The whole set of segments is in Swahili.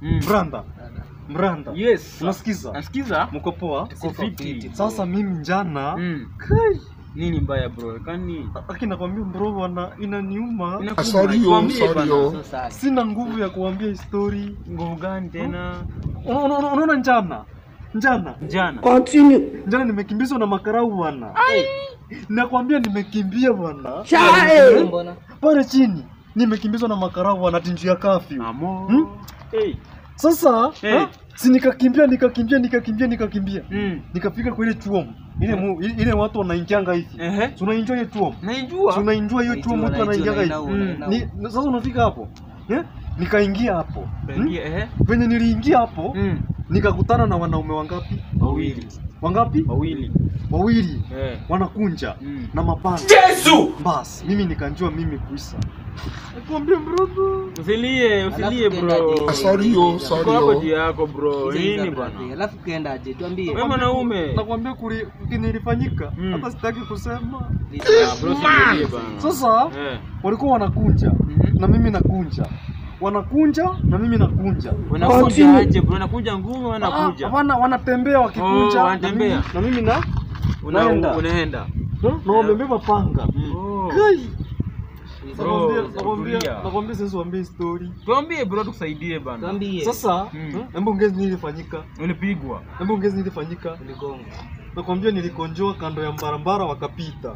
Mm. Mranda. Mranda. Yes. Unasikiza? Nasikiza? Mko poa? Tuko fiti. Sasa mimi njana Mm. kai Nini mbaya bro? Kwani aki nakwambia bro bwana inaniuma. inakuuma? Sorry, yo, Tuambie sorry, bana. yo. So sad. Sina nguvu ya kuambia hii story. Nguvu gani tena? Una- una- una- Unaona njana? Njana. Jana. Njana nimekimbizwa na makarau bwana. Nakwambia nimekimbia bwana. Mbona? Pale chini nimekimbizwa na makarau bwana tinju ya kafyu. Amo. Hmm? Hey. Sasa Eh. ha? si nikakimbia nikakimbia nikakimbia nikakimbia Mm. nikafika kwa ile chuom ile mu, ile ile watu wanaingianga hivi Ehe. Si unaenjoy hiyo chuom Naijua. Si unaenjoy hiyo chuom mtu anaingianga hivi Mm. Ni- sasa unafika hapo eh? nikaingia hapo hmm? Kaingia ehe. venye niliingia hapo Mm. nikakutana na wanaume wangapi Wawili. wangapi Wawili. wawili Eh. wanakunja Mm. na mapanga bas mimi nikanjua mimi kuisa nakwambia brother Usilie, usilie Alafu bro. tuendaje? Sorry, yo, sorry, Uko hapo yo. juu yako bro. Hizo Nini hizo bwana? brother. Alafu kaendaje? Tuambie. Wewe mwanaume. nakwambia kuli kinilifanyika Mm. hata sitaki kusema Ah, bro, usilie bana. sasa Eh. walikuwa wanakunja Mhm. na mimi nakunja wanakunja na mimi nakunja Wanakuja aje bro? Wanakuja ngumu Ah, wanakuja. hapana wanatembea wakikunja Oh, na wanatembea. mimi- na mimi na Una- naenda. Unaenda. na- na wamebeba panga Oh. Kai! Bro, Nakwambia- nakwambia tulia. nakwambia sasa uambie story Tuambie bro tukusaidie bana. Tuambie. sasa Mm. eh, hebu ongezi nilifanyika Ulipigwa. hebu ongezi nilifanyika Uligonga. nakwambia nilikonjoa kando ya barabara wakapita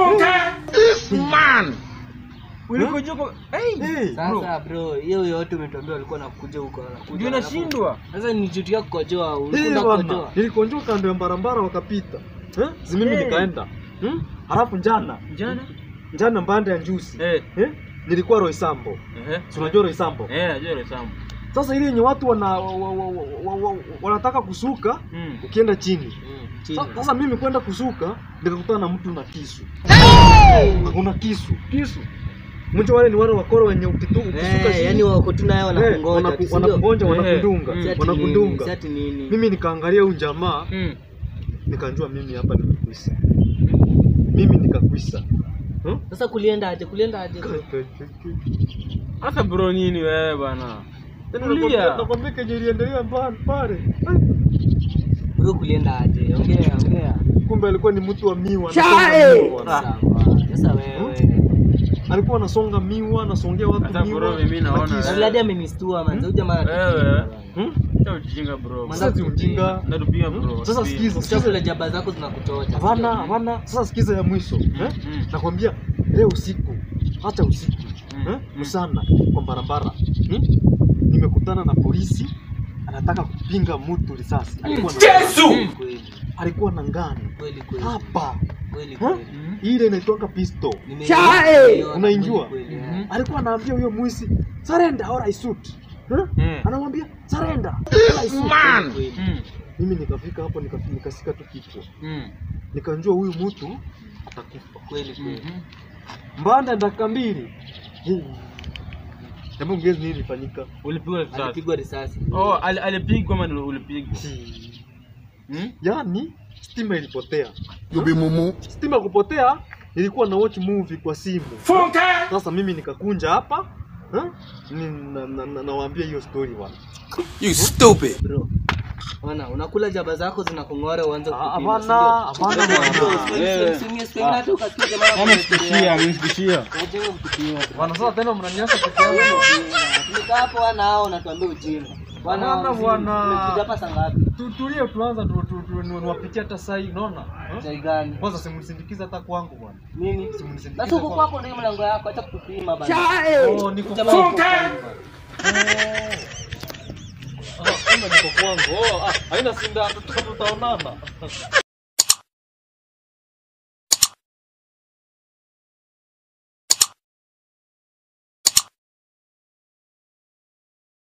Ulikoje kwa Hey. hey, Sasa bro, hiyo yote umetuambia walikuwa nakuja huko wanakuja. Ndio alafu- nashindwa. Sasa ni jutu ya kukojoa, hey, ulikuwa bwana kukojoa. nilikonjoa kando ya barabara wakapita eh? si mimi Hey. nikaenda hmm? halafu njana Jana? njana mbande ya njusi Eh. eh? nilikuwa Roysambo Ehe. si unajua Roysambo Eh, najua ile samu. sasa ile yenye watu wana, wa, wa, wa, wa, wa, wanataka kusuka Mm. ukienda chini Mm, chini. Sa- sasa mimi kwenda kusuka nikakutana na mtu na kisu kuna kisu kisu mwisho wale ni wale wakoro wenye ukitu ukisuka Eh, chini, yani wako tu naye eh, wanakungoja. wanaku- tu, si ndio? wanakungonja Eh, wanakundunga mm. Si ati nini, wanakundunga si ati nini. mimi nikaangalia huyu jamaa Mm. nikanjua mimi hapa nimekwisa mimi nikakwisa Huh? Sasa kulienda aje? Kulienda aje? bro? Sasa bro nini wewe bana? Tena Tulia. nakwambia- nakwambia kenye iliendelea mbali pale Bro, kulienda aje? Ongea, ongea. kumbe alikuwa ni mtu wa miwa anasonga miwa bwana. Sawa. Sasa wewe. alikuwa anasonga miwa anasongea watu Sasa miwa bro mimi naona na kisu. Na Vladi amenistua man. Huyu jamaa Wewe. anatupiga. Hmm? Sasa ujinga bro. Manda- Sasa si ujinga Natupia bro. sasa tupia. sikiza Chakula sikiza jaba zako zinakutoja. hapana hapana sasa sikiza ya mwisho eh? Mm. nakwambia leo usiku hata usiku Mm. eh? msana kwa barabara hmm? nimekutana na polisi anataka kupinga mtu risasi alikuwa na Kweli, alikuwa na ngano kweli, kweli. hapa Kweli, Huh? kweli. ile inaitwanga pisto Nime- Unainjua? Kweli, kweli, eh. Mhm. alikuwa anaambia huyo mwisi surrender or I shoot huh? Mm. anamwambia surrender or I shoot Kweli. Mm. mimi nikafika hapo nika- nikasika tu kichwa Mm. nikanjua huyu mtu atakufa Kweli, kweli. Mhm. mbanda dakika mbili Hii. hebu ngezi nini ilifanyika Ulipigwa risasi. Alipigwa risasi. Oh, ali- alipigwa ama ndio ulipigwa? Hii. Hmm? yaani stima ilipotea You be mumu. stima kupotea nilikuwa na watch movie kwa simu sasa mimi nikakunja hapa huh? Ni- na- na- na- nawaambia hiyo story bwana You stupid. Bro. Ona, unakula jaba zako zinakung'ora uanze Ah, kupima. hapana si ndio? hapana bwana Eh. Usimie, usimie, hata ukasikia jamaa Amenishikishia, amenishikishia. Unajua kupima. bwana sasa tena mnaniacha peke yangu Tumekaa hapo wana hao unatuambia ujinga. Bwana Hapana, bwana. Umekuja hapa saa ngapi? Tu- tulie tuanza tu- tu- tu- ni- niwapitie hata saa hii unaona Huh? Chai gani? kwanza simnisindikiza hata kwangu bwana Nini? Simnisindikize Sasa huko kwangu. kwako ndio mlango yako, acha kutupima bana. Oh, niko Jamaa kwangu. yuko kwangu. Ah, kumbe niko kwangu. Oh, ah, haina sindano tuta- tutaonana.